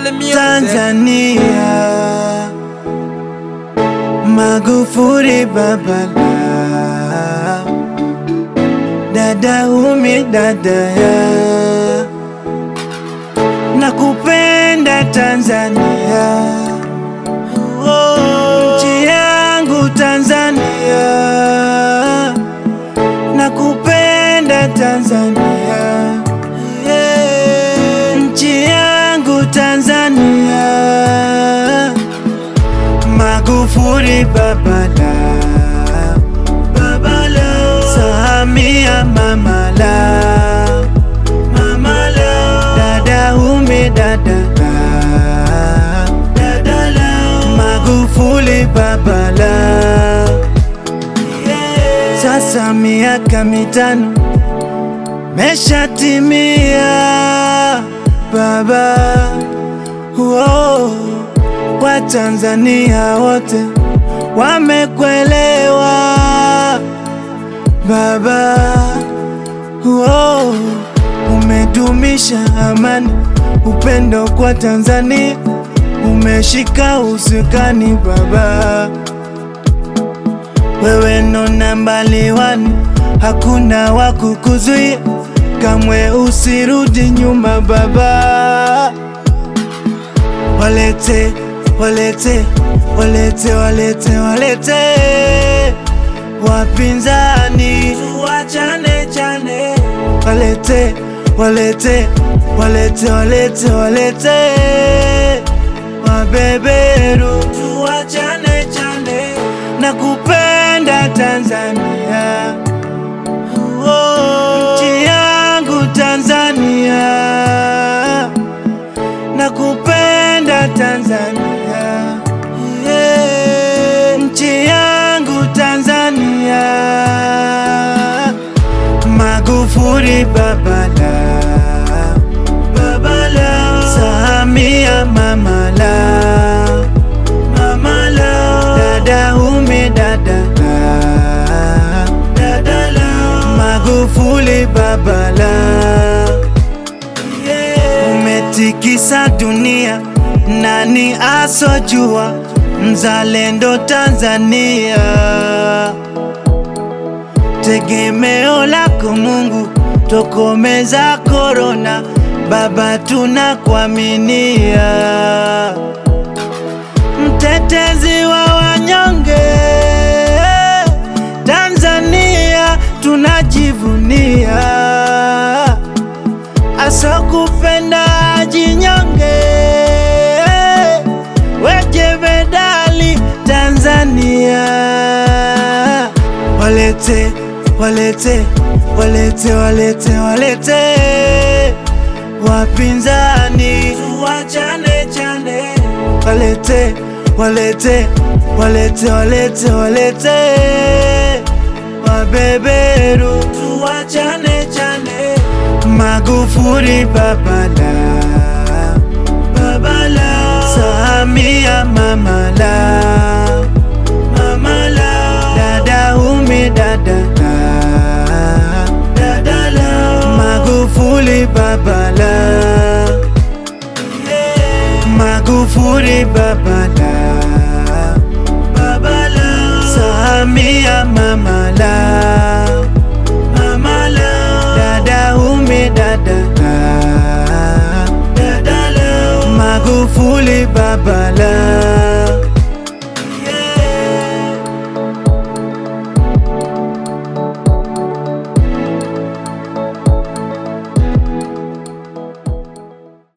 Male music. Tanzania, Magufuli babala, dada umi dadaya, nakupenda Tanzania, oh, nchi yangu Tanzania, nakupenda Tanzania, yeah, nchi yangu Tanzania. Magufuli babala babala Samia mamala mamala dada umi dadala dadala Magufuli babala Sasa miaka mitano meshatimia baba Whoa. Watanzania wote wamekwelewa baba. Whoa. Umedumisha amani, upendo kwa Tanzania, umeshika usukani baba. Wewe ndo nambali wani, hakuna wa kukuzuia, kamwe usirudi nyuma baba walete walete walete walete walete wapinzani tuwachane chane walete walete walete walete walete wabeberu tuwachane chane na kupenda Tanzania oh, nchi yangu Tanzania nakupenda Tanzania, yeah, nchi yangu Tanzania. Magufuli babala babala, Samia mamala mamala, dada umi dadala dadala, Magufuli babala umetikisa dunia, nani asojua mzalendo Tanzania, tegemeo lako Mungu, tokomeza korona, Baba tunakuaminia, mtetezi wa wanyonge Tanzania tunajivunia asokupenda jinyonge, weje medali Tanzania. Walete, walete, walete, walete, walete wapinzani, tuwachane chane. Walete, walete, walete, walete, walete wabeberu, tuwachane chane. Magufuli babala babala Samia mamala mamala dada umi dadala dadala Magufuli babala Magufuli babala babala Samia mamala mamala dada umi dadala dadala Magufuli babala